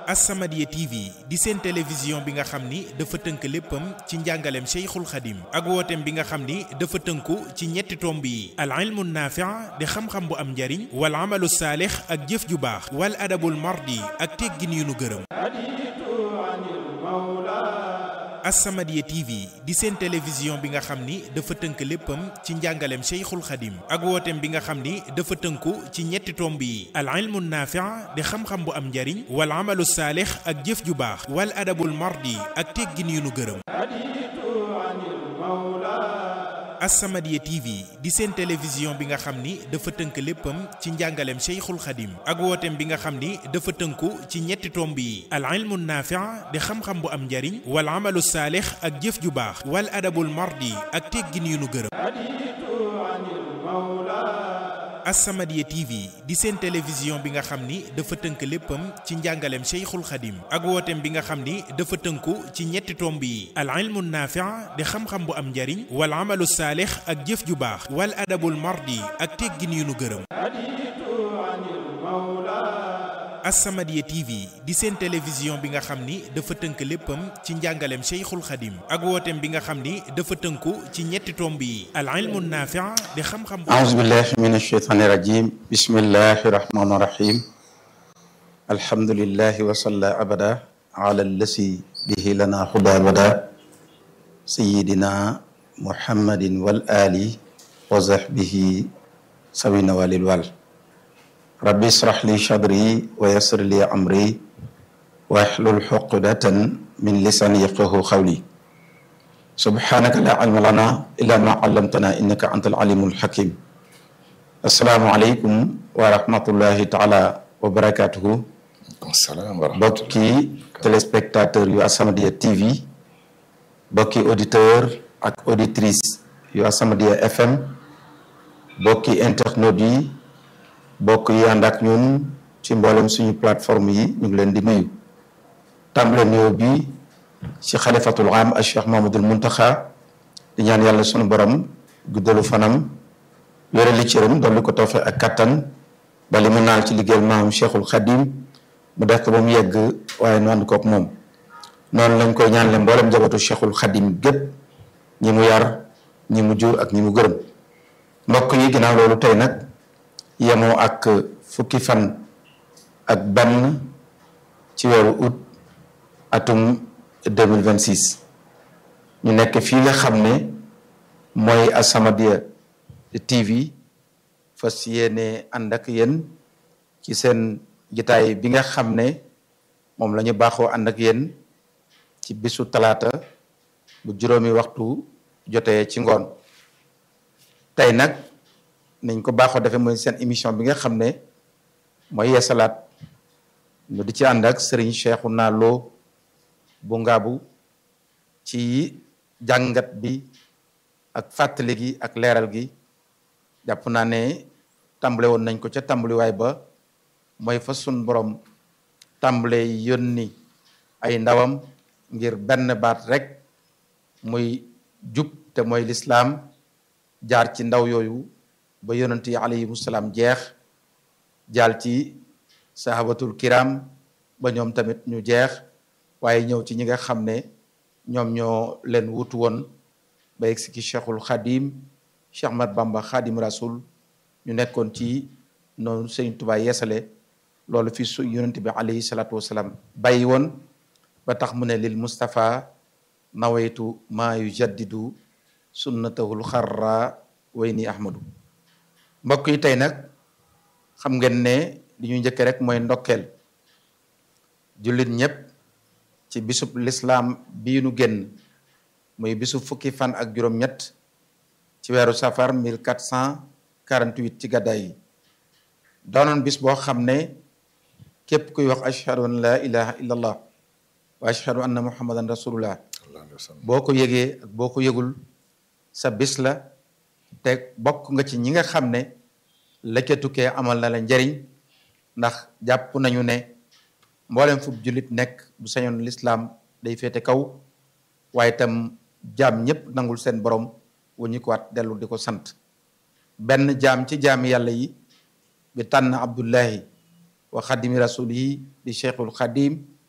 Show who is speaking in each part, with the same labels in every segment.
Speaker 1: As-Samadiyya TV di seen télévision bi nga xam ni dafa tënk léppam ci njàngaleem Cheikhul Khadim ak wooteem bi nga xam ni dafa tënku ci ñetti tomb yi al ilmu naafi' di xam-xam bu am njariñ wal amalu saalix ak jëf ju baax wal adabul mardi ak teggin yu nu gërëm As-Samadiyya TV di seen télévision bi nga xam ni dafa tënk léppam ci njàngaleem Cheikhul Khadim ak wooteem bi nga xam ni dafa tënku ci ñetti tomb yi al ilmu naafi' di xam-xam bu am njariñ wal amalu saalix ak jëf ju baax wal adabul mardi ak teggin yu nu gërëm As-Samadiyya TV di seen télévision bi nga xam ni dafa tënk léppam ci njàngaleem Cheikhul Khadim ak wooteem bi nga xam ni dafa tënku ci ñetti tomb yi al ilmu naafi' di xam-xam bu am njariñ wal amalu saalix ak jëf ju baax wal adabul mardi ak teggin yu nu gërëm As-Samadiyya TV di seen télévision bi nga xam ni dafa tënk léppam ci njàngaleem Cheikhul Khadim ak wooteem bi nga xam ni dafa tënku ci ñetti tomb yi al ilmu naafi' di xam-xam bu am njariñ wal amalu saalix ak jëf ju baax wal adabul mardi ak teggin yu nu gërëm As-Samadiyya TV di seen télévision bi nga xam ni dafa tënk léppam ci njàngaleem Cheikhul Khadim ak wooteem bi nga xam ni dafa tënku ci ñetti tomb yi al ilmu naafi' di xam-xam bu
Speaker 2: أعوذ بالله من الشيطان الرجيم بسم الله الرحمن الرحيم الحمد لله وصلى أبدا على الذي به لنا هدى بدا سيدنا محمد والآل وصحبه سوين والوال ربي اشرح لي صدري ويسر لي أمري واحلل عقدة من لساني يفقه قولي سبحانك لا علم لنا إلا ما علمتنا إنك أنت العليم الحكيم السلام عليكم ورحمة الله تعالى وبركاته
Speaker 3: salaam wa rahmatulah
Speaker 2: bokki téléspectateur yu As-Samadiyya TV bokki auditeur ak auditrice yu As-Samadiyya FM bokki internautes yi bokk yi ànd ak ñun ci mboolem suñu plateforme yi ñu ngi leen di nuyu tàmbale nuyoo bi ci xalifatul am ak Cheikh Mamadul Muntaxa di ñaan yàlla sunu borom guddalu fanam yore li cëram dolli ko toofe ak kattan ba li mu naal ci liggéeyal maam Cheikhul Khadim mu def ko ba mu yegg waaye nu ànd kook moom noonu lañ koy ñaanle mboolem njabootu Cheikhul Khadim gépp ñi mu yar ñi mu jur ak ñi mu gërëm mbokk yi ginnaaw loolu tey nag yemoo ak fukki fan ak benn ci weeru août atum 2026 ñu nekk fii nga xam ne mooy As-Samadiyya TV fas yéene ànd ak yéen ci seen jitaay bi nga xam ne moom la ñu baaxoo ànd ak yéen ci bisu talaata bu juróomi waxtu jotee ci ngoon tey nag nañ ko baaxoo defee mooy seen émission bi nga xam ne mooy yeesalaat ñu di ci ànd ak Serigne Cheikhouna Lo bu ngaabu ci jàngat bi ak fàttali gi ak leeral gi jàpp naa ne tàmbale woon nañ ko ca tàmbaliwaay ba mooy fa sun borom tàmbale yónni ay ndawam ngir benn baat rek muy jub te mooy lislaam jaar ci ndaw yooyu ba yonent yi alayhimu salaam jeex jaal ci sahabatul kiram ba ñoom tamit ñu jeex waaye ñëw ci ñi nga xam ne ñoom ñoo leen wutu woon ba yegg si ki cheikhul xadim cheikh mat bamba xadim rasul ñu nekkoon ci noonu sëñ Tuubaa yeesale loolu fi su yonent bi alayhi salaatu wasalaam bàyyi woon ba tax mu ne lil Mustapha nawaytu maa yu jaddidu sunnatahul xarra way ni ahmadu mbokk yi tey nag xam ngeen ne li ñu njëkke rek mooy ndokkeel jullit ñëpp ci bisub lislaam bii nu génn muy bisu fukki fan ak juróom-ñett ci weeru safar 1448 ci gàddaay yi doonoon bis boo xam ne képp kuy wax ashhadu an la ilaha illallah wa ashhadu anna muhammadan rasulullah boo ko yëgee ak boo ko yëgul sa bis la te bokk nga ci ñi nga xam ne la ca tukkee amal na la njariñ ndax jàpp nañu ne mboolem fu jullit nekk bu sañoon lislaam day féete kaw waaye itam jaam ñëpp nangul seen borom wu ñu ko waat dellu di ko sant benn jaam ci jaami yàlla yi bi tànn abdullahi wa xadimi rasul yi di cheikhul xadim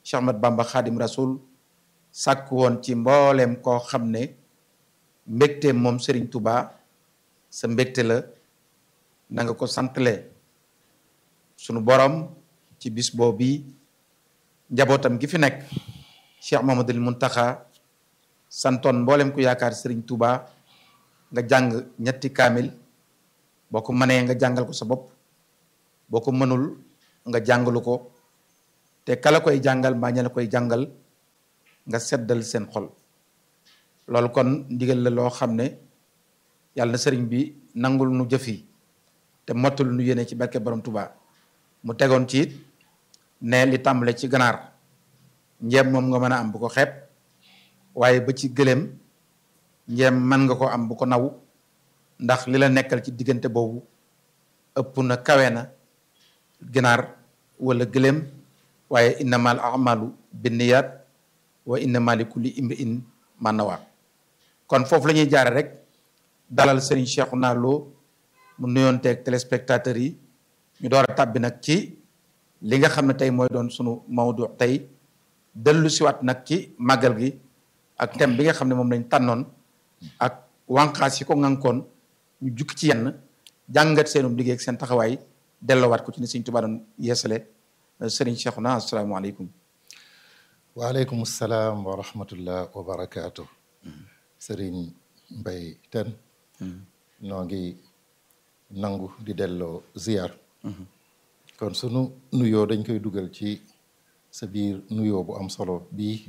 Speaker 2: Cheikh Ahmad Bamba Khadim Rasoul sàkk woon ci mbooleem koo xam ne mbégte moom Serigne Touba sa mbégte la na nga ko santle sunu borom ci bis boobu njabootam gi fi nekk Cheikh Mamadou Muntaxa santoon mboolem ku yaakaar Serigne Touba nga jàng ñetti kaamil boo ko mënee nga jàngal ko sa bopp boo ko mënul nga jàngalu ko te kala koy jàngal mbaa ña la koy jàngal nga seddal seen xol loolu kon ndigal la loo xam ne yàlla na sëriñ bi nangul nu jëf yi te mottul nu yéene ci barke borom Touba mu tegoon ci it ne li tàmbale ci ganaar njeem moom nga mën a am bu ko xeeb waaye ba ci gëléem njeem mën nga ko am bu ko naw ndax li la nekkal ci diggante boobu ëpp na kawe na ganaar wala gëléem waaye innamal a'malu binniyat wa innama li kulli imri'in ma nawa kon foofu la ñuy jaare rek dalal Serigne Cheikhouna Lo mu nuyoonteeg téléspectateurs yi ñu door a tàbbi nag ci li nga xam ne tey mooy doon sunu mawdu tey dellu siwaat nag ci màggal gi ak thème bi nga xam ne moom lañ tànnoon ak wànqaas yi ko ŋànkoon ñu jukki ci yenn jàngat seenum liggéey ak seen taxawaay delloowaat ko ci ni Sëriñ Tuubaa doon yeesale Serigne Cheikhouna asalaamaaleykum
Speaker 3: waaleykum salaam wa rahmatullah wa barakaatu. Serigne Mbaye Tène noo ngi nangu di delloo ziar. kon sunu nuyoo dañ koy dugal ci sa biir nuyoo bu am solo bii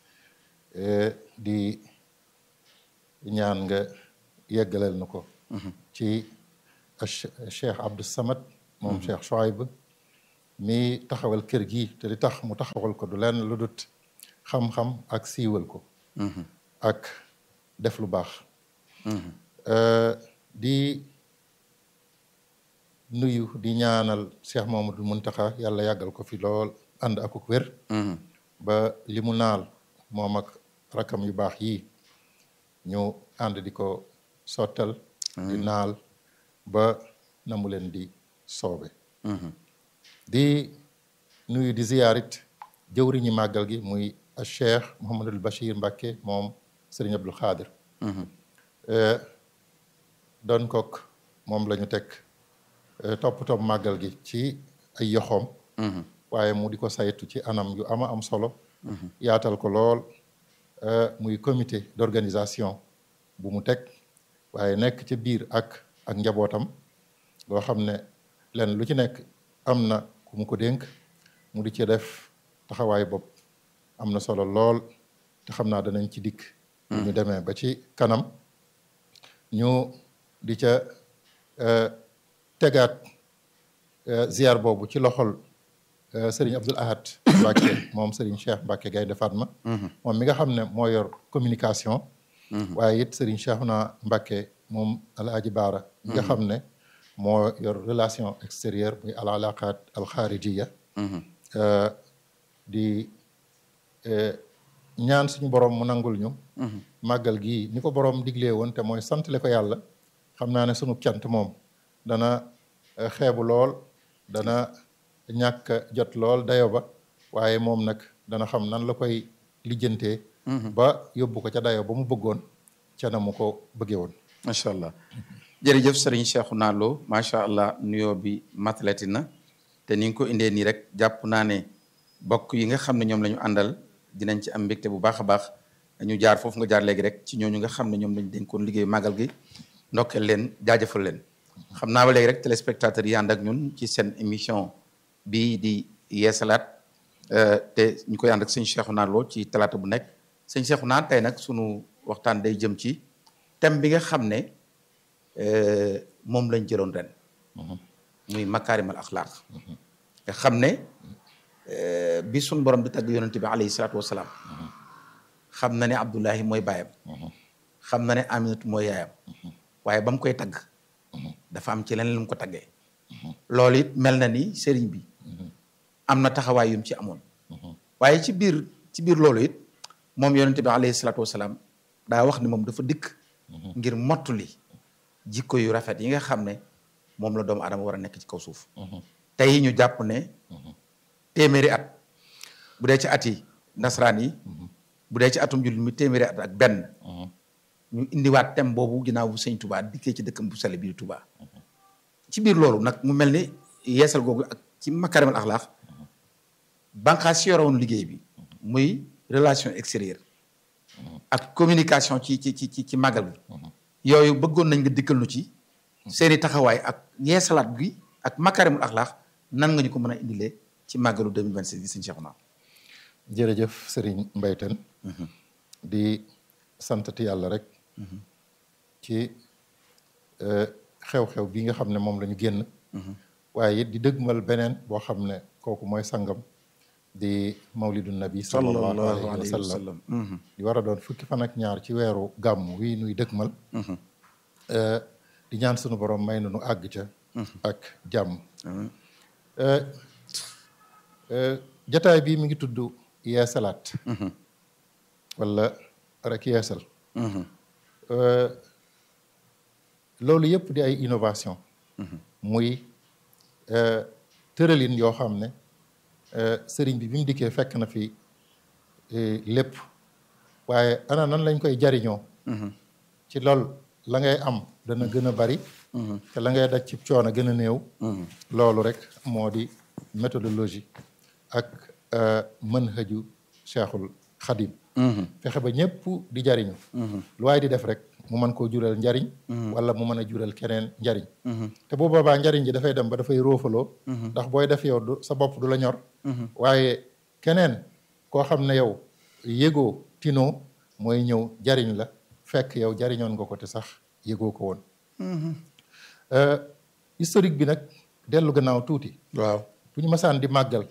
Speaker 3: di ñaan nga yeggalal na ko. ci Cheikh Abdou Samad. moom Cheikh Chouaib mi taxawal kër gi te li tax mu taxawal ko du lenn lu dut xam-xam ak siiwal ko. ak def lu baax. di nuyu di ñaanal Cheikh Mamadou Muntaxa yàlla yàggal ko fi lool ànd ak ak wér. ba li mu naal moom ak rakam yu baax yi ñu ànd di ko sottal. di naal ba na mu leen di soobe. di nuyu di ziyaarit jëwriñi màggal gi muy Cheikh Mouhamadul Bachir Mbacke moom Serigne Abdul Xaadir. doon kook moom la ñu teg toppatoo màggal gi ci ay yoxoom. waaye mu di ko saytu ci anam yu ama am solo. yaatal ko lool muy comité d'organisation bu mu teg waaye nekk ci biir ak ak njabootam loo xam ne lenn lu ci nekk am na ku mu ko dénk mu di ci def taxawaay bopp am na solo lool te xam naa danañ ci dikk. ñu demee ba ci kanam ñu di ca tegaat ziar boobu ci loxol Serigne Abdoul Ahad Mbacke moom Serigne Cheikh Mbacke Gaynde Fatma. moom mi nga xam ne moo yor communication. waaye it Serigne Cheikhouna Mbacke moom Alaaji Baara. mi nga xam ne moo yor relation extérieure muy al alaqaat al xaarijiya di ñaan suñu borom mu nangul ñu. màggal gii ni ko borom diglee woon te mooy santale ko yàlla xam naa ne sunu cant moom dana xeebu lool dana ñàkk jot lool dayo ba waaye moom nag dana xam nan la koy lijjantee. ba yóbbu ko ca dayo ba mu bëggoon ca na mu ko bëggee woon.
Speaker 2: macha allah jërëjëf Serigne Cheikhouna Lo macha allah nuyoo bi matalati na te ni nga ko indee nii rek jàpp naa ne bokk yi nga xam ne ñoom la ñu àndal dinañ ci am mbégte bu baax a baax. ñu jaar foofu nga jaar léegi rek ci ñooñu nga xam ne ñoom lañ dénkoon liggéey màggal gi ndokkeel leen jaajëfal leen xam naa ba léegi rek téléspectateurs yi ànd ak ñun ci seen émission bii di yeesalaat te ñu koy ànd ak sëñ Cheikhouna Lo ci talaata bu nekk sëñ Cheikhouna tey nag sunu waxtaan day jëm ci thème bi nga xam ne moom lañ jëloon ren muy makaarimal axlaaq nga xam ne bi sunu borom di tagg yonente bi alayhi salaatu wasalaam xam na ne Abdullahi mooy baayam xam na ne Aminatu mooy yaayam waaye ba mu koy tagg dafa am ci leneen lu mu ko taggee loolu it mel na ni sëriñ bi am na taxawaay yum ci amoon waaye ci biir ci biir loolu it moom yonente bi alayhi salaatu wasalaam daa wax ni moom dafa dikk ngir mottuli jikko yu rafet yi nga xam ne moom la doomu adama war a nekk ci kaw suuf tey ñu jàpp ne téeméeri at bu dee ci at yi nasaraan yi bu dee ci atum jullit mi téeméeri at ak benn ñu indiwaat thème boobu ginnaaw bu sëñ Touba dikkee ci dëkkam bu sell bi di Touba ci biir loolu nag mu mel ni yeesal googu ak ci makarimal axlaax banqaas si yoroon liggéey bi muy relation extérieure ak communication ci ci ci ci ci màggal bi yooyu bëggoon nañ nga dikkal nu ci seeni taxawaay ak yeesalaat bi ak makarimal axlaax nan nga ñu ko mën a indilee ci màggalu 2026 gi sëñ Cheikhouna
Speaker 3: jërëjëf Serigne Mbaye Tène di santati yàlla rek ci xew-xew bi nga xam ne moom la ñu génn waaye it di dëgmal beneen boo xam ne kooku mooy sangam di mawlidu nabi sallallahu alayhi wa sallam di war a doon fukki fan ak ñaar ci weeru gàmm wi nuy dëgmal di ñaan sunu borom may nu nu àgg ca ak jàmm jataay bii mi ngi tudd yeesalaat wala rek yeesal loolu yëpp di ay innovation muy tëralin yoo xam ne sëriñ bi bi mu dikkee fekk na fi lépp waaye ana nan lañ koy jariñoo ci lool la ngay am dana gën a bari te la ngay daj ci coono gën a néew loolu rek moo di méthodologie ak manhaju cheikhul xadim fexe ba ñëpp di jariñu lu waaye di def rek mu mën koo jural njariñ wala mu mën a jural keneen njariñ te bu boobaa njariñ ji dafay dem ba dafay róofaloo ndax booy def yow du sa bopp du la ñor waaye keneen koo xam ne yow yëgoo tinoo mooy ñëw jariñ la fekk yow jariñoon nga ko te sax yëgoo ko woon historique bi nag dellu gannaaw tuuti
Speaker 2: waaw
Speaker 3: bu ñu masaan di màggal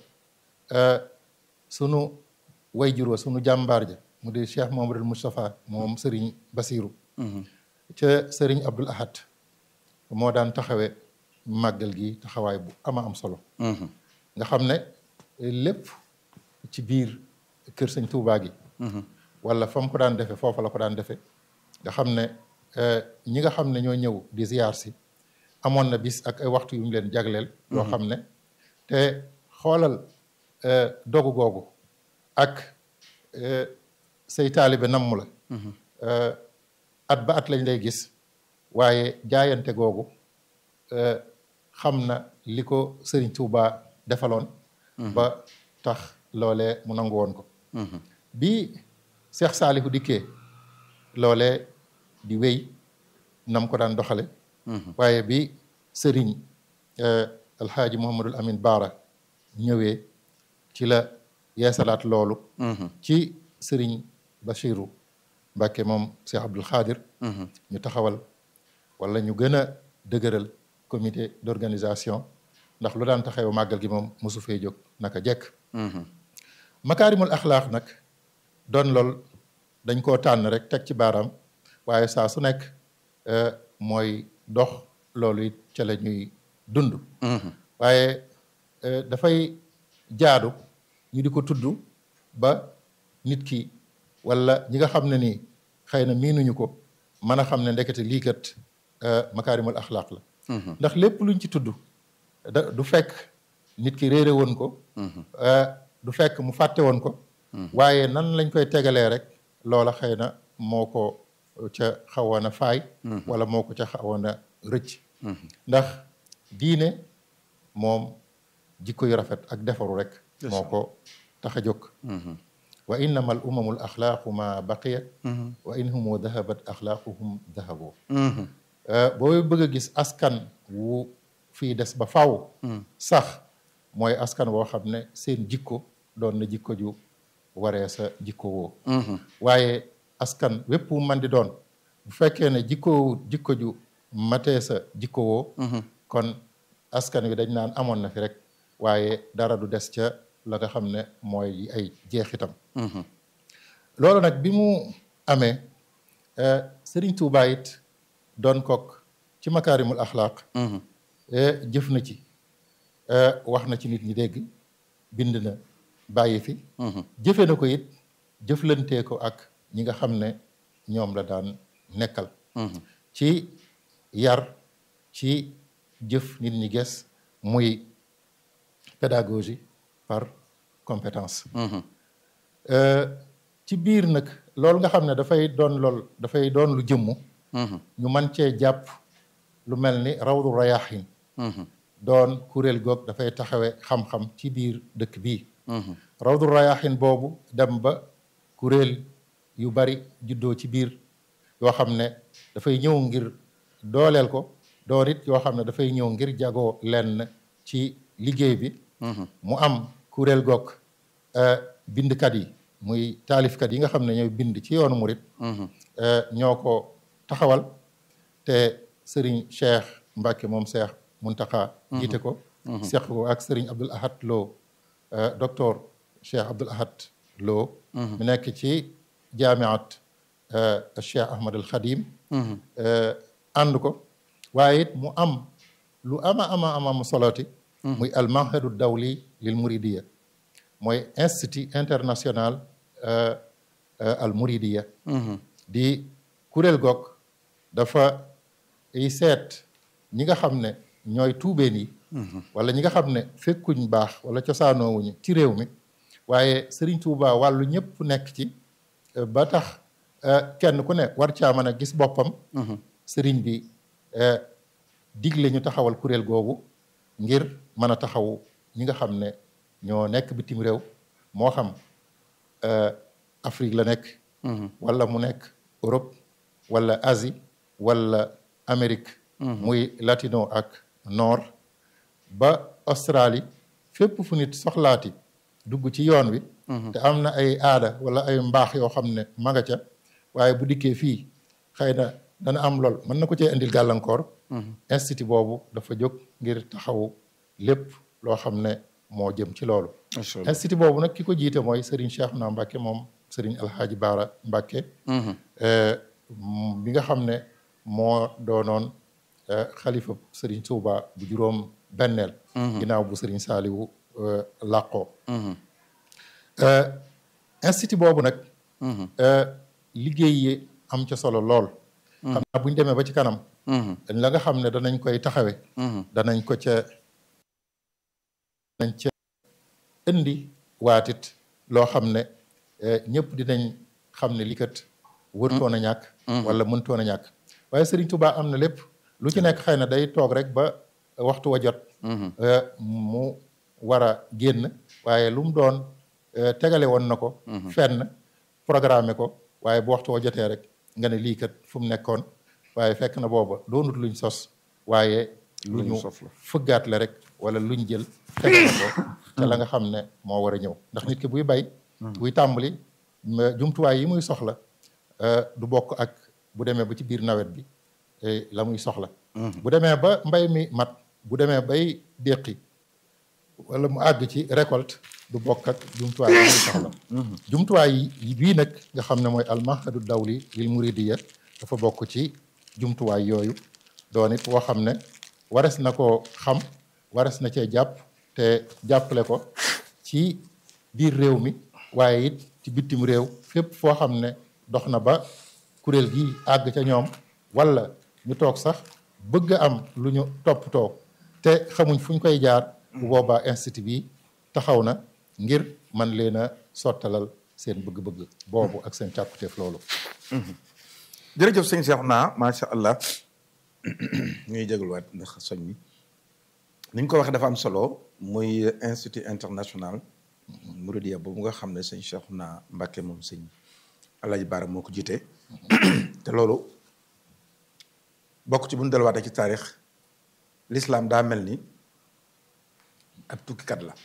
Speaker 3: sunu way juró sunu jàmbaar ja mu di Cheikh Mamadou Moustapha moom Serigne Basiru ca Serigne Abdul Ahad moo daan taxawe màggal gi taxawaay bu ama am solo nga xam ne lépp ci biir kër sëñ Tuubaa gi wala fa mu ko daan defe foofa la ko daan defe nga xam ne ñi nga xam ne ñoo ñëw di ziyaar si amoon na bis ak ay waxtu yu mu leen jagleel yoo xam ne te xoolal dogu googu ak say taalibe namm la at ba at lañ lay gis waaye jaayante googu xam na li ko Sëriñ Tuuba defaloon ba tax loolee mu nangu woon ko bi Seex Saalihu dikkee loolee di wéy nam ko daan doxale waaye bi sëriñ alxaaji Muhammadul Amin Baara ñëwee ci la yeesalaat loolu ci sëriñ Bachiru Mbàkke moom Cheikh Abdul Xaadir ñu taxawal wala ñu gën a dëgëral comité d'organisation ndax lu daan taxaw màggal gi moom mosu fee jóg naka jekk makaarimul axlaax nag doon lool dañ koo tànn rek teg ci baaraam waaye saa su nekk mooy dox loolu it ca la ñuy dund waaye dafay jaadu ñu di ko tudd ba nit ki wala ñi nga xam ne nii xëy na miinuñu ko mën a xam ne ndekete lii kat makaarimul axlaaq la ndax lépp luñ ci tudd da du fekk nit ki réere woon ko du fekk mu fàtte woon ko waaye nan lañ koy tegalee rek loola xëy na moo ko ca xawoon a faay wala moo ko ca xawoon a rëcc ndax diine moom jikko yu rafet ak defaru rek moo ko tax a jóg wa innama al umamul axlaaqu ma baqiyat wa in humu dahabat axlaaquhum dahaboo booy bëgg a gis askan wu fii des ba faw sax mooy askan woo xam ne seen jikko doon na jikko ju waree sa jikko woo waaye askan wépp wu man di doon bu fekkee ne jikko jikko ju matee sa jikko woo kon askan wi dañ naan amoon na fi rek waaye dara du des ca la nga xam ne mooy ay jeexitam loolu nag bi mu amee Sëriñ Tuubaa it doon kook ci makaarimul axlaaq jëf na ci wax na ci nit ñi dégg bind na bàyyi fi jëfe na ko it jëflantee ko ak ñi nga xam ne ñoom la daan nekkal ci yar ci jëf nit ñi ges muy pédagogie par compétence ci biir nag loolu nga xam ne dafay doon lool dafay doon lu jëmmu ñu mën cee jàpp lu mel ni rawdu rayaxin doon kuréel goog dafay taxawe xam-xam ci biir dëkk bii rawdu rayaxin boobu dem ba kuréel yu bari juddoo ci biir yoo xam ne dafay ñëw ngir dooleel ko doon it yoo xam ne dafay ñëw ngir jagoo lenn ci liggéey bi mu am kuréel goog bindkat yi muy taalifkat yi nga xam ne ñooy bind ci yoonu murit ñoo ko taxawal te sëriñ Cheikh Mbacke moom Cheikh Muntaka jiite ko seq ko ak sëriñ Abdul Ahad Lo docteur Cheikh Abdul Ahad Lo mu nekk ci jaamiat Cheikh Ahmad al Khadim ànd ko waaye it mu am lu ama ama ama mu soloti muy al mahadu dawli lil muridiya mooy institut international al muridiya di kuréel goog dafa yi seet ñi nga xam ne ñooy tuubeen yi wala ñi nga xam ne fekkuñ baax wala cosaanoowuñu ci réew mi waaye Sëriñ Tuuba wàllu ñëpp nekk ci ba tax kenn ku ne war caa mën a gis boppam sëriñ bi digle ñu taxawal kuréel googu ngir mën a taxawu ñi nga xam ne ñoo nekk bitim réew moo xam Afrique la nekk wala mu nekk Europe wala Asie wala Amérique muy latino ak nord ba Australie fépp fu nit soxlaati dugg ci yoon wi te am na ay aada wala ay mbaax yoo xam ne ma nga ca waaye bu dikkee fii xëy na dana am lool mën na ko cee indil gàllankoor institut boobu dafa jóg ngir taxawu lépp loo xam ne moo jëm ci loolu institut boobu nag ki ko jiite mooy Serigne Cheikhouna Mbacké moom Serigne Alhaaji Baara Mbacké bi nga xam ne moo doonoon xalifa Serigne Touba bu juróom benneel ginnaaw bu Serigne Saaliwu làqoo institut boobu nag liggéey yi am ca solo lool xam naa bu ñu demee ba ci kanam dañ la nga xam ne danañ koy taxawe danañ ko ca danañ ca indi waatit loo xam ne ñëpp dinañ xam ne li kat wërtoon a ñàkk wala mëntoon a ñàkk waaye Sëriñ Tuubaa am na lépp lu ci nekk xëy na day toog rek ba waxtu wa jot mu war a génn waaye lu mu doon tegale woon na ko fenn programme ko waaye bu waxtu wa jotee rek nga ne lii kat fu mu nekkoon waaye fekk na booba doonut luñ sos waaye lu ñu fëggaat la rek wala luñ jël tegal ko te la nga xam ne moo war a ñëw ndax nit ki buy bay buy tàmbali jumtuwaay yi muy soxla du bokk ak bu demee ba ci biir nawet bi la muy soxla bu demee ba mbay mi mat bu demee bay déqi wala mu àgg ci récolte du bokk ak jumtuwaay yi muy soxla jumtuwaay yi bii nag nga xam ne mooy almahadu dawli lil muridiya dafa bokk ci jumtuwaay yooyu doon it boo xam ne wares na koo xam wares na cee jàpp te jàppale ko ci biir réew mi waaye it ci bitim réew fépp foo xam ne dox na ba kuréel gi àgg ca ñoom wala ñu toog sax bëgg am lu ñu toppatoo te xamuñ fu ñu koy jaar bu boobaa institut bi taxaw na ngir man leen a sottalal seen bëgg-bëgg boobu ak seen càkkuteef loolu
Speaker 4: jërëjëf sëñ Cheikhouna macha allah ñuy jégaluwaat ndax soñ mi ni ñu ko waxee dafa am solo muy institut international Mouridiya boobu nga xam ne sëñ Cheikhouna Mbacké moom sëñ Alaaji Baara moo ko jiite te loolu bokk ci bu ñu delluwaatee ci taarix l'islam daa mel ni ab tukkikat la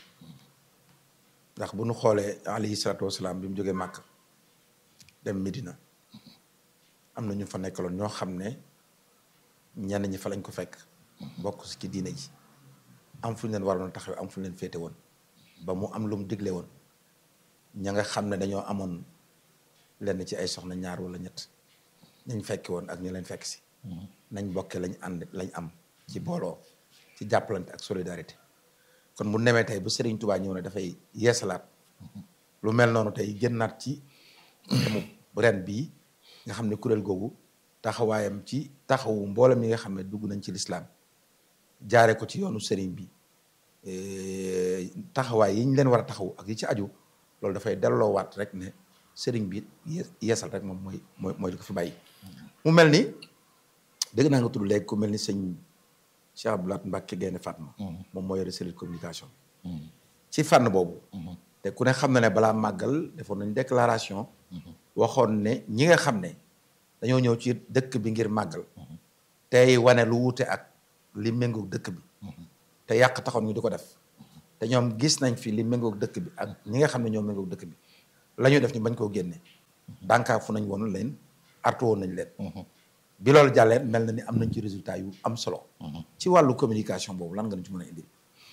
Speaker 4: ndax bu ñu xoolee alayhi salaatu wasalaam bi mu jógee Màkk dem Medina am na ñu fa nekkaloon ñoo xam ne ñenn ñi fa lañ ko fekk bokk ci diine ji am fu ñu leen waroon taxawee am fu ñu leen féete woon ba mu am lu mu digle woon ña nga xam ne dañoo amoon lenn ci ay soxna ñaar wala ñett nañ fekki woon ak ñu leen fekk si nañ bokke lañ ànd lañ am ci booloo ci jàppalante ak solidarité kon bu nemee tey bu Serigne Touba ñëw ne dafay yeesalaat lu mel noonu tey génnaat ci mu ren bii nga xam ne kuréel googu taxawaayam ci taxawu mboolem yi nga xam ne dugg nañ ci lislaam jaare ko ci yoonu Serigne bi eh, taxawaay yi ñu leen war a taxaw ak yi ci aju loolu dafay delloowaat rek ne sëriñ bi ye- yeesal rek moom mooy mooy mooy li ko fi bàyyi. mu mel ni dégg naa nga tudd léegi ku mel ni sëñ Cheikh Abdoulaye Mbacke Gaynde Fatma. moom moo yore cellule communication. ci fànn boobu. te ku ne xam na ne balaa màggal defoon nañ déclaration. waxoon ne ñi nga xam ne dañoo ñëw ci dëkk bi ngir màggal. tey wane lu wuute ak li méngoog dëkk bi. te yàq taxoon ñu di ko def. te ñoom gis nañ fi li méngoog dëkk bi ak ñi nga xam ne ñoo méngoog dëkk bi la ñuy def ñu bañ koo génne. dànkaa fu nañ woon leen artu woon nañ leen. bi loolu jàllee mel na ni am nañ ci résultat yu am solo. ci wàllu communication boobu lan nga ñu ci mën a indi.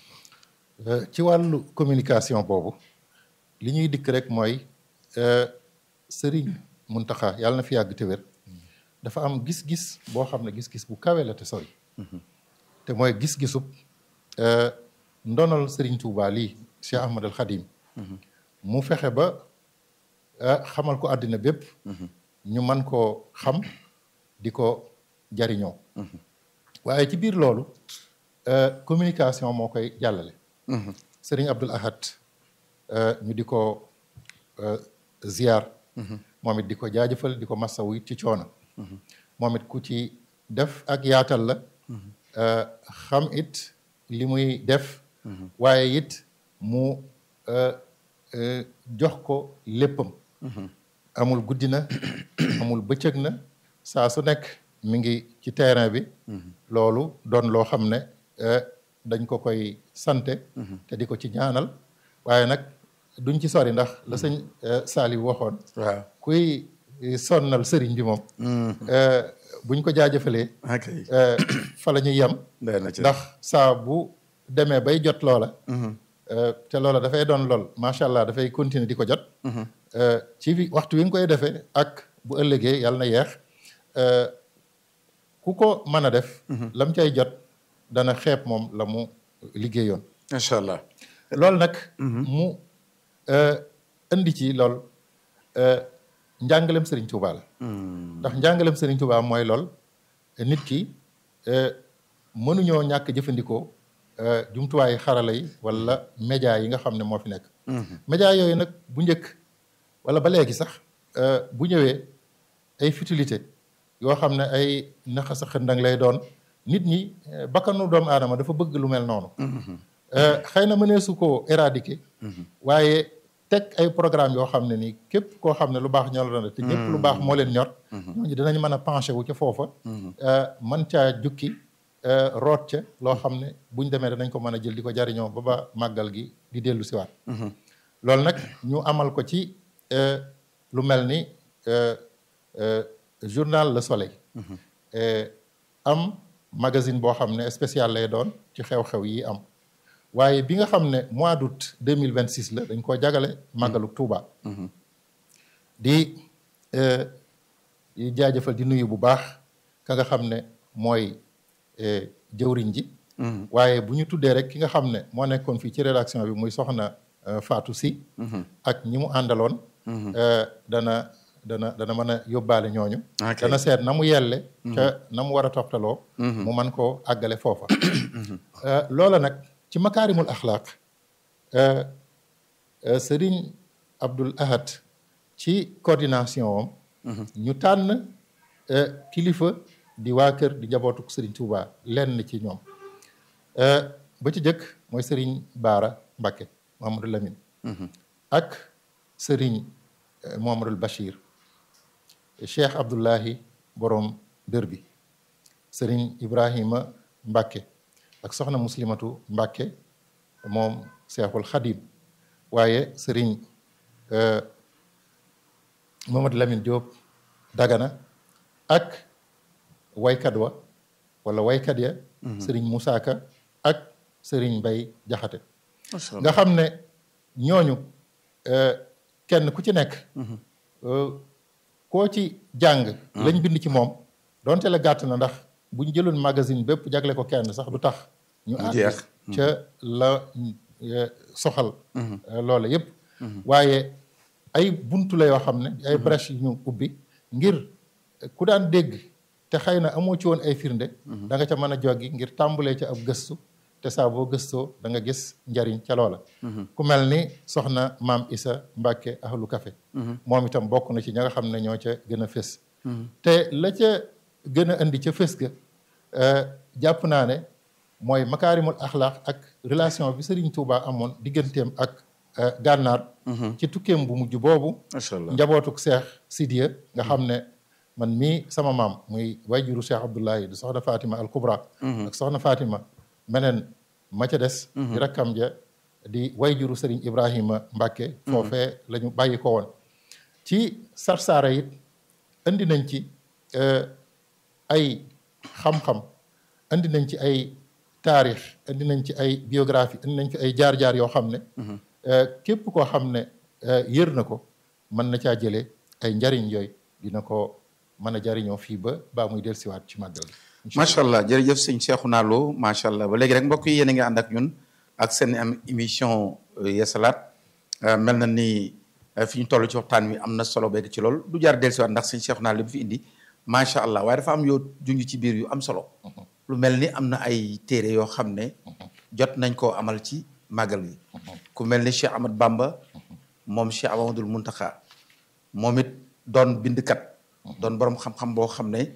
Speaker 3: Euh, ci wàllu communication boobu li ñuy dikk rek mooy euh, sëriñ Muntaxa yàlla na fi yàgg te wér dafa am gis-gis boo xam ne gis-gis bu kawe la te sori te mooy gis-gisub euh, ndonal sëriñ Tuubaa lii Cheikh Ahmad al Xadim mu fexe ba euh, xamal ko àddina bépp ñu man koo xam di ko jariñoo waaye ci biir loolu euh, communication moo koy jàllale sëriñ Abdul Ahad euh, ñu di ko euh, ziar moom it di ko jaajëfal di ko massawu it ci coono moom it ku ci def ak yaatal la euh, xam it li muy def waaye it mu euh, euh, jox ko léppam amul guddi na amul bëccëg na saa su nekk mi ngi ci terrain bi loolu doon loo xam ne euh, dañ ko koy sante te di ko ci ñaanal waaye nag duñ ci sori ndax la sëñ euh, Saliou waxoon
Speaker 4: waaw
Speaker 3: kuy sonnal sëriñ bi moom euh, buñ ko jaajëfalee
Speaker 4: ok
Speaker 3: euh, fa la ñuy yem
Speaker 4: doy na ci
Speaker 3: ndax saa bu demee bay jot loola euh, te loola dafay doon lool macha allah dafay continuer di ko jot euh, ci bi waxtu wi nga koy defee ak bu ëllëgee yàlla na yeex euh, ku ko mën a def lam cay jot dana xeeb moom la mu liggéeyoon
Speaker 4: macha allah
Speaker 3: loolu nag mu euh, indi ci lool euh, njàngalem Serigne Touba la ndax njàngalem Serigne Touba mooy lool nit ki euh, mënuñoo ñàkk jëfandikoo euh, jumtuwaayu xarala yi wala média yi nga xam ne moo fi nekk média yooyu nag bu njëkk wala ba léegi sax euh, bu ñëwee ay futilité yoo xam ne ay naxa sa xëndang lay doon nit ñi euh, bakkanu doomu aadama dafa bëgg lu mel noonu Euh, xëy na mëneesu koo éradiquer waaye teg ay programme yoo xam ne nii képp koo xam ne lu baax ñor la te ñëpp lu baax moo leen ñor ñooñu dinañ mën a penché wu ca foofa euh, mën caa jukki euh, root ca loo xam ne buñ demee danañ ko mën a jël di ko jariñoo ba ba màggal gi di dellu siwaat loolu nag ñu amal ko ci euh, lu mel ni euh, euh, journal Le Soleil Euh, am magazine boo xam ne spécial lay doon ci xew-xew yi am waaye bi nga xam ne mois d'août deux mille vingt six la dañ koo jagale màggalu Touba. di euh, di jaajëfal di nuyu bu baax ka nga xam ne mooy euh, jëwriñ ji. waaye bu ñu tuddee rek ki nga xam ne moo nekkoon fii ci rédaction bi muy soxna euh, Fatou Si. ak ñi mu àndaloon. euh, dana dana dana mën a yóbbaale ñooñu.
Speaker 4: Ok.
Speaker 3: dana seet na mu yelle. ca na mu war a toftaloo. mu man koo àggale foofa. Euh, loola nag ci makaarimul axlaaq euh, euh, Serigne Abdul Ahad ci coordination am. ñu tànn euh, kilifa di waa kër di njabootu Serigne Touba lenn ci ñoom. Euh, ba ci jëkk mooy Serigne Baara Mbakke Mamadou Lamine. ak Serigne euh, Mohamadul Bachir. Cheikh Abdullahi borom dër bi Serigne Ibrahima Mbacke ak soxna muslimatu Mbacke moom Cheikhul Khadim waaye Serigne euh, Mamadou Lamine Diop Dagana ak waykat wa wala waykat ya Serigne Moussa Ka ak Serigne Mbay Jaxate nga xam ne ñooñu euh, kenn ku ci nekk euh, koo ci jàng lañ bind ci moom donte la gàtt na ndax bu ñu jëloon magazine bépp jagle ko kenn sax du tax ñu àgg
Speaker 4: jeex.
Speaker 3: ca la euh, soxal euh, loola yépp waaye ay buntu la yoo xam ne ay brèche yu ñu ubbi ngir ku daan dégg te xëy na amoo ci woon ay firnde da nga ca mën a joggi ngir tàmbalee ca ab gëstu te saa boo gëstoo da nga gis njariñ ca loola ku mel ni soxna maam Isa Mbàkke ahlu café moom itam bokk na ci ña nga xam ne ñoo ca gën a fés te la ca gën a indi ca fés ga jàpp naa ne mooy makaarimul axlaax ak relation bi Serigne Touba amoon digganteem ak gànnaar ci tukkeem bu mujj boobu
Speaker 4: macha allah
Speaker 3: njabootuk Cheikh Sidiya nga xam ne man mii sama maam muy wayjuru Cheikh Abdoulahi di soxna Fatima al Kubra ak soxna Fatima meneen ma ca des di rakkam ja di wayjuru Serigne Ibrahima Mbacke foofee la ñu bàyyi ko woon ci sarsaara it indi nañ ci ay xam-xam indi nañ ci ay taarix indi nañ ci ay biographie indi nañ ci ay jaar-jaar yoo xam ne képp koo xam ne yër na ko mën na caa jëlee ay njariñ yooyu dina ko mën a jariñoo fii ba baa muy dellusiwaat ci màggal gi
Speaker 4: macha allah jërëjëf sëñ Cheikhouna Lo macha allah ba léegi rek mbokk yi yéen a ngi ànd ak ñun ak seen am émission Yeesalaat mel na ni fi ñu toll ci waxtaan wi am na solo beeg ci lool du jaar dellusiwaat ndax sëñ Cheikhouna li mu fi indi macha allah waaye dafa am yoo junj ci biir yu am solo. lu mel ni am na ay téere yoo xam ne jot nañ koo amal ci màggal gi ku mel ni Cheikh Ahmad Bamba moom Cheikh Amadul Muntaxa moom it doon bindkat doon borom xam-xam boo xam ne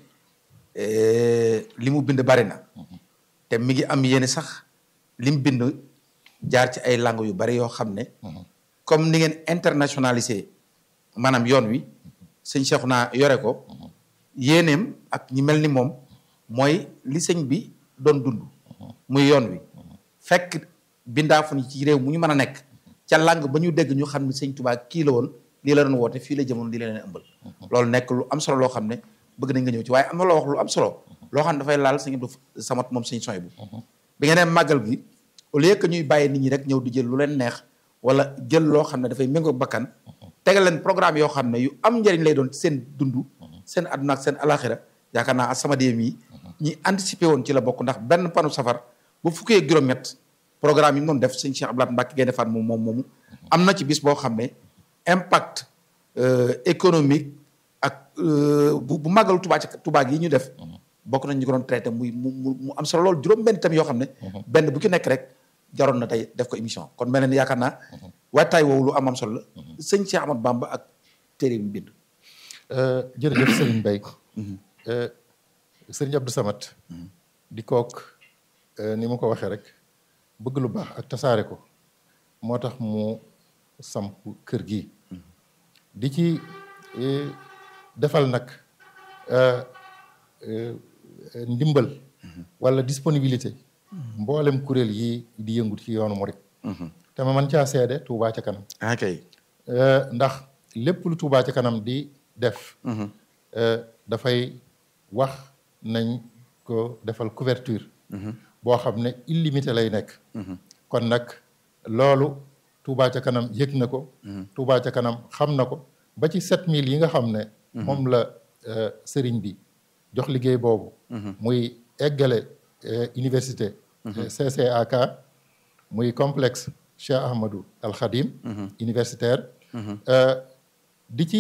Speaker 4: li mu bind bari na te mi ngi am yéene sax li mu bind jaar ci ay langues yu bari yoo xam ne comme ni ngeen internationalisé maanaam yoon wi sëñ Cheikhouna yore ko yéeneem ak ñi mel ni moom mooy li sëñ bi doon dund muy yoon wi fekk bindaafu ni ci réew mu ñu mën a nekk ca làng ba ñu dégg ñu xam ne sëñ Tuubaa kii la woon lii la doon woote fii la jëmoon lii la leen ëmbal loolu nekk lu am solo loo xam ne bëgg nañ nga ñëw ci waaye am na loo wax lu am solo loo xam ne dafay laal sëñ Abdou Samad moom sëñ soy bu bi nga nee màggal gi au lieu que ñuy bàyyi nit ñi rek ñëw di jël lu leen neex wala jël loo xam ne dafay méngoo bakkan tegal leen programme yoo xam ne yu am njëriñ lay doon seen dund seen àdduna ak seen alaxira yaakaar naa As-Samadiyya mi ñi anticipé woon ci la bokk ndax benn panu safar bu fukkee juróom-ñett programme yi mu doon def sëñ Cheikh Abdoulaye Mbacke Gaynde Fatma moom moom moomu am na ci bis boo xam ne impact économique ak bu bu màggalu Touba ci Touba gi ñu def bokk nañ ñu ko doon traité muy mu mu am solo lool juróom benn thème yoo xam ne benn bu ci nekk rek jaroon na tey def ko émission kon mel ne yaakaar naa waajtaay woowu lu am am solo la sëñ Cheikh Ahmad Bamba ak téere bi bind
Speaker 3: jërëjëf Serigne Mbaye Serigne Abdou Samad di kook ni ma ko waxee rek bëgg lu baax ak tasaare ko moo tax mu samp kër gi di ci defal nag ndimbal wala disponibilité mboolem kuréel yi di yëngut ci yoonu murit te ma man caa seede Touba ca kanam
Speaker 4: ok
Speaker 3: ndax lépp lu Touba ca kanam di def dafay wax nañ ko defal couverture boo xam ne illimité lay nekk kon nag loolu Touba ca kanam yëg na ko Touba ca kanam xam na ko ba ci sept mille yi nga xam ne moom la sëriñ bi jox liggéey boobu muy eggale université CCAK muy complexe Cheikh Ahmadou Al Khadim universitaire di ci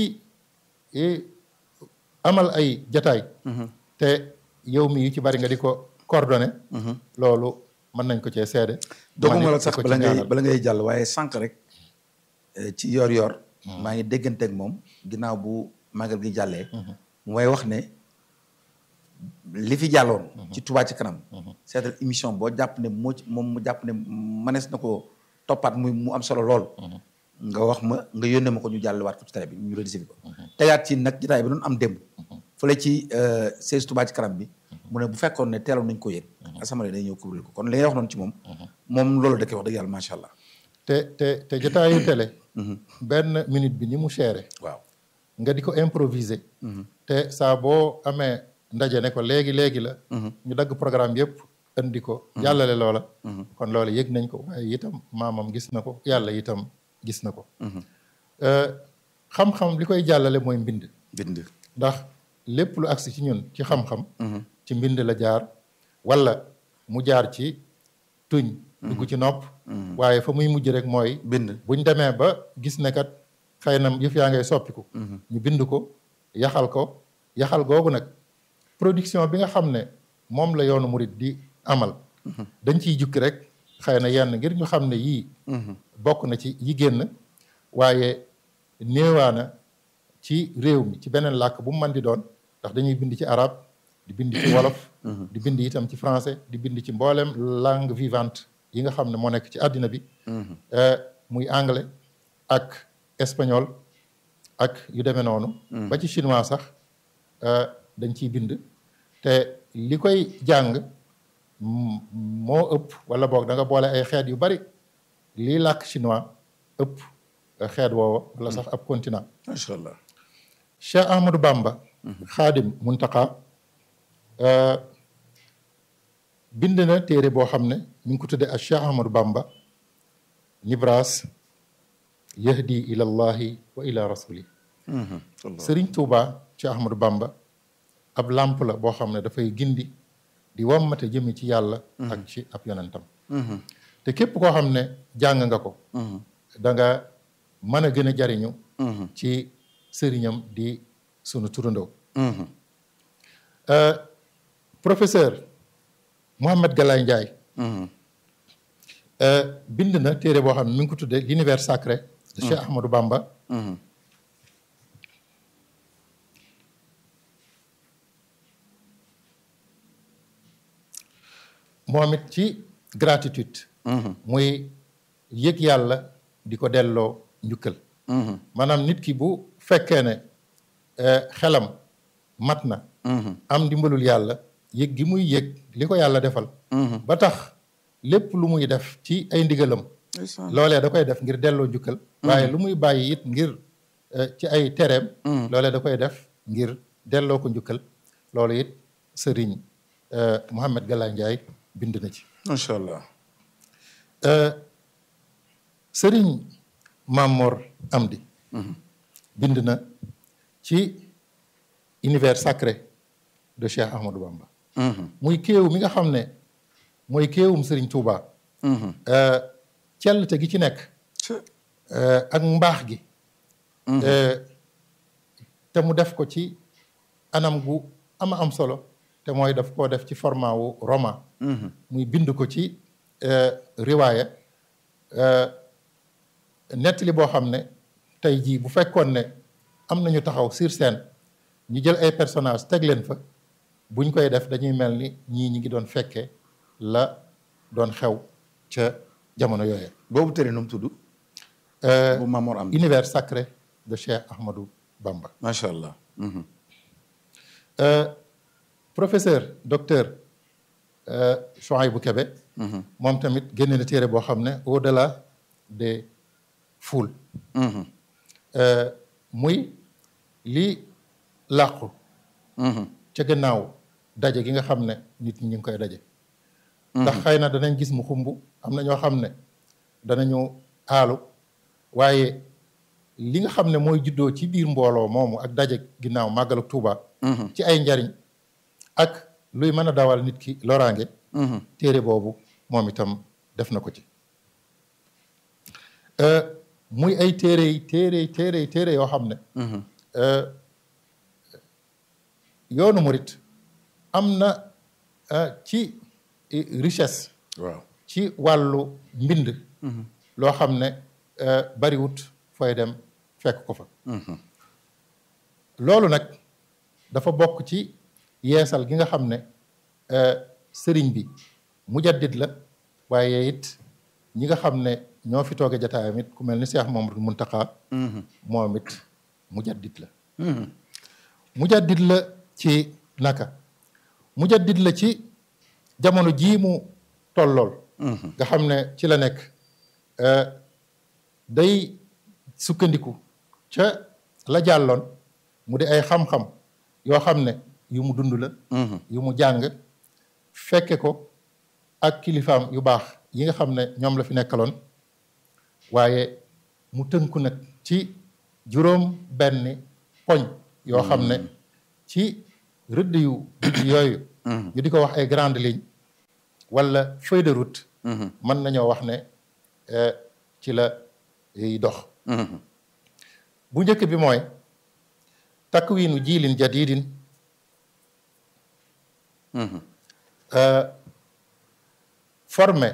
Speaker 3: amal ay jataay te yow mi yu ci bari nga di ko coordonné loolu mën nañ ko cee seede
Speaker 4: dooguma la sax bala ngay bala ngay jàll waaye sànq rek ci yor yor maa ngi dégganteeg moom ginnaaw bu magal gi jàllee mooy wax ne li fi jàlloon ci Touba ci kanam seetal émission boo jàpp ne moo ci moom mu jàpp ne manees na ko toppaat muy mu am solo lool nga wax ma nga yónnee ma ko ñu jàllewaat ko ci télé bi ñu rediffuser ko tegaat ci nag jotaay bi doon am démb fële ci siège Touba ci kanam bi mu ne bu fekkoon ne teeloon nañ ko yëg assemblée day ñëw couvrir ko kon li ngay wax noonu ci moom moom loolu da koy wax dëgg yàlla macha allah
Speaker 3: te te te jotaayu télé benn minute bi ni mu chéré
Speaker 4: waaw
Speaker 3: nga di ko improviser te saa boo amee ndaje ne ko léegi léegi la ñu dagg programme yëpp indi ko jàllale loola kon loola yëg nañ ko waaye itam maamam gis na ko yàlla itam gis na ko xam-xam li koy jàllale mooy mbind
Speaker 4: bind
Speaker 3: ndax lépp lu agsi ci ñun ci xam-xam ci mbind la jaar wala mu jaar ci tuñ dugg ci nopp waaye fa muy mujj rek mooy
Speaker 4: bind
Speaker 3: buñ demee ba gis ne kat xëy na yëf yaa ngay soppiku ñu bind ko yaxal ko yaxal googu nag production bi nga xam ne moom la yoonu murit di amal dañ ciy jukki rek xëy na yenn ngir ñu xam ne yii bokk na ci yi génn waaye néewaana ci réew mi ci beneen làkk bu mu mën di doon ndax dañuy bind ci arab di bind ci wolof di bind itam ci français di bind ci mboolem langue vivante yi nga xam ne moo nekk ci àddina bi muy anglais ak espagnol ak yu demee noonu ba ci chinois sax dañ ciy bind te li koy jàng moo ëpp wala boog da nga boole ay xeet yu bari lii làkk chinois ëpp xeet woowa wala sax ab continent
Speaker 4: macha allah
Speaker 3: Cheikh Ahmadou Bamba xaadim muntaka bind na téere boo xam ne ñu ngi ko tuddee ak Cheikh Ahmadou Bamba nibras yahdi ila allahi wa ila rasuli Sëriñ Tuuba Cheikh Ahmadou Bamba ab làmp la boo xam ne dafay gindi di wammate jëmi ci yàlla ak ci ab yonentam te képp koo xam ne jàng nga ko da nga mën a gën a jariñu ci sëriñam di sunu turandoo professeur Mohamed Galaye Ndiaye bind na téere boo xam ne mi ngi ko tuddee l'univers sacré de Cheikh Ahmadou Bamba moom it ci gratitude muy yëg yàlla di ko delloo njukkal maanaam nit ki bu fekkee ne xelam mat na am ndimbalul yàlla yëg gi muy yëg li ko yàlla defal ba tax lépp lu muy def ci ay ndigalam loolee da koy def ngir delloo njukkal waaye lu muy bàyyi it ngir ci ay tereem loolee da koy def ngir delloo ko njukkal loolu it sëriñ Mouhamed Galaye Ndiaye bind na ci
Speaker 4: macha allah
Speaker 3: sëriñ Mamor Amdi bind na ci univers sacré de Cheikh Ahmadou Bamba muy kéew mi nga xam ne mooy kéewum sëriñ Touba cellte gi ci nekk ak mbaax gi te mu def ko ci anam gu ama am solo te mooy daf koo def ci format wu roman muy bind ko ci riwaaya nettali boo xam ne tey jii bu fekkoon ne am nañu taxaw sur scène ñu jël ay personnage teg leen fa buñ koy def dañuy mel ni ñii ñi ngi doon fekkee la doon xew ca jamono yooyu
Speaker 4: boobu téere nu mu tudd bu Mamor am
Speaker 3: univers sacré de Cheikh Ahmadou Bamba
Speaker 4: macha allah
Speaker 3: professeur docteur Chouaïbou Kébé moom tamit génne na téere boo xam ne au delà des foules muy li làqu ca gannaaw daje gi nga xam ne nit ñi ñu ngi koy daje ndax xëy na danañ gis mu xumb am na ñoo xam ne danañu aalu waaye li nga xam ne mooy juddoo ci biir mbooloo moomu ak daje ginnaaw màggalu Tuuba ci ay njariñ ak luy mën a dawal nit ki loraange téere boobu moom itam def na ko ci muy ay téere yi téere yi téere yi téere yoo xam ne yoonu murit am na ci richesse
Speaker 4: waaw
Speaker 3: ci wàllu mbind loo xam ne bariwut fooy dem fekk ko fa loolu nag dafa bokk ci yeesal gi nga xam ne sëriñ bi mujaddid la waaye it ñi nga xam ne ñoo fi tooge jataayam it ku mel ni Cheikh Mamadou Muntaqa moom it mujaddid la mujaddid la ci naka mujaddid la ci jamono jii mu tollool nga xam ne ci la nekk day sukkandiku ca la jàlloon mu di ay xam-xam yoo xam ne yu mu dund la yu mu jàng fekke ko ak kilifaam yu baax yi nga xam ne ñoom la fi nekkaloon waaye mu tënku nag ci juróom benni poñ yoo xam ne ci rëdd yu dijj yooyu ñu di ko wax ay grande ligne wala feuille de route mën nañoo wax ne ci la yiy dox bu njëkk bi mooy takwiinu jiilin jadidin former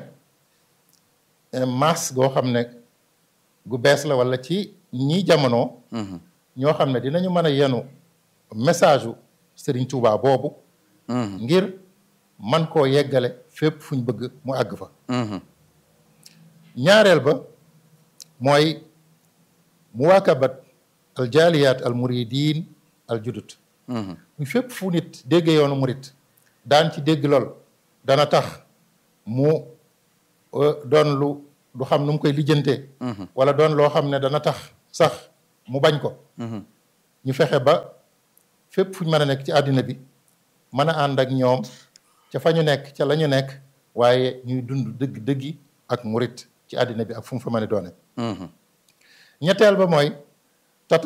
Speaker 3: masse goo xam ne gu bees la wala ci ñii jamono. ñoo xam ne dinañu mën a yenu message u Serigne Touba boobu. ngir man koo yeggale fépp fu ñu bëgg mu àgg fa. ñaareel ba mooy muwaakabat al jaaliyaat al muridin al judut. muy fépp fu nit déggee yoonu murit daan ci dégg lool dana tax mu doon lu du xam nu mu koy lijjantee. wala doon loo xam ne dana tax sax mu bañ ko. ñu fexe ba fépp fu ñu mën a nekk ci àddina bi mën a ànd ak ñoom ca fa ñu nekk ca la ñu nekk waaye ñuy dund dëgg dëggi ak murit ci àddina bi ak fu mu fa mën a doone ñetteel ba mooy